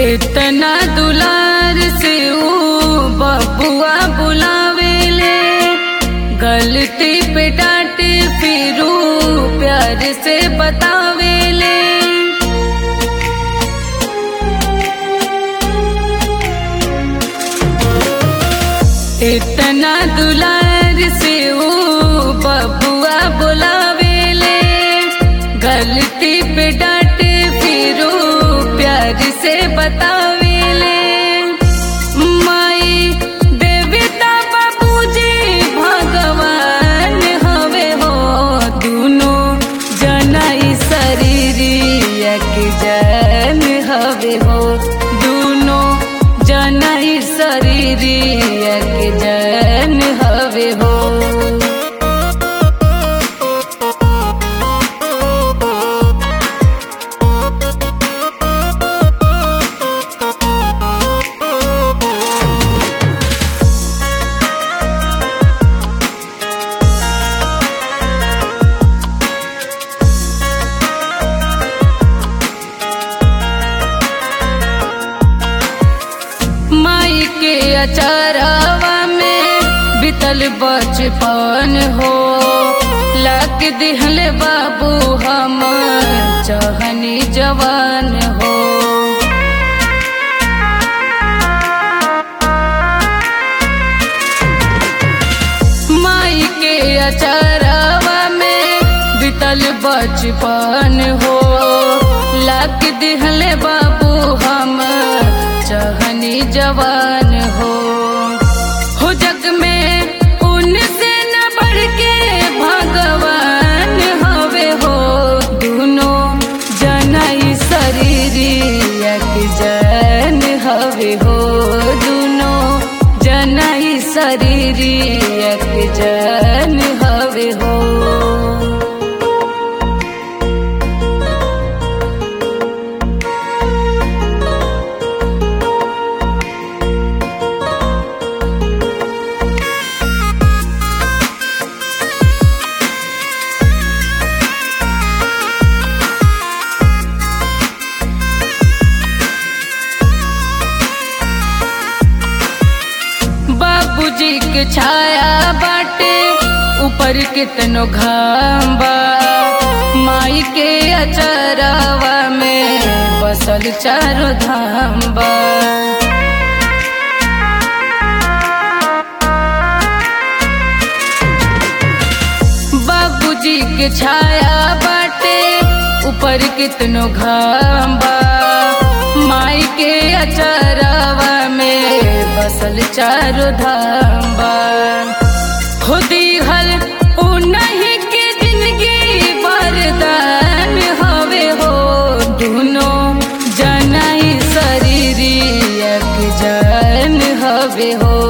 इतना दुलार से ऊ बबुआ बुलावेले गलती पे डांटे फिर ऊ प्यार से बतावेले इतना दुलार से ऊ बबुआ बुलावेले गलती पे डांटे फिर ऊ प्यार से बतावेले माई देवता बाबूजी भगवान हवे हो दुनो जनाई शरीरिया के जन हवे हो दुनो जनाई शरीरिया के जन हवे हो माई के अचारावा में बितल बचपन हो लग दिहल बाबू हम चहनी जवान हो माई के अचारावा में बितल बचपन हो लग दिहल बाबू हम चहनी जवान हो हो जग में उनसे न बढ़ के भगवान हवे हो दुनो जनाई शरीरिया के जन हवे हो दुनो जनाई शरीरिया के जन हवे हो बाबूजी के छाया बाटे ऊपर कितनो घाम बा माई के अचरावा में बसल चारो धाम बा बाबूजी के छाया बाटे ऊपर कितनो घाम बा माई के अचरावा में बसल चारो धाम बा खुदी हल उ नहीं के जिंदगी वरदान हवे हो दुनो जनाई शरीरिया के जान हवे हो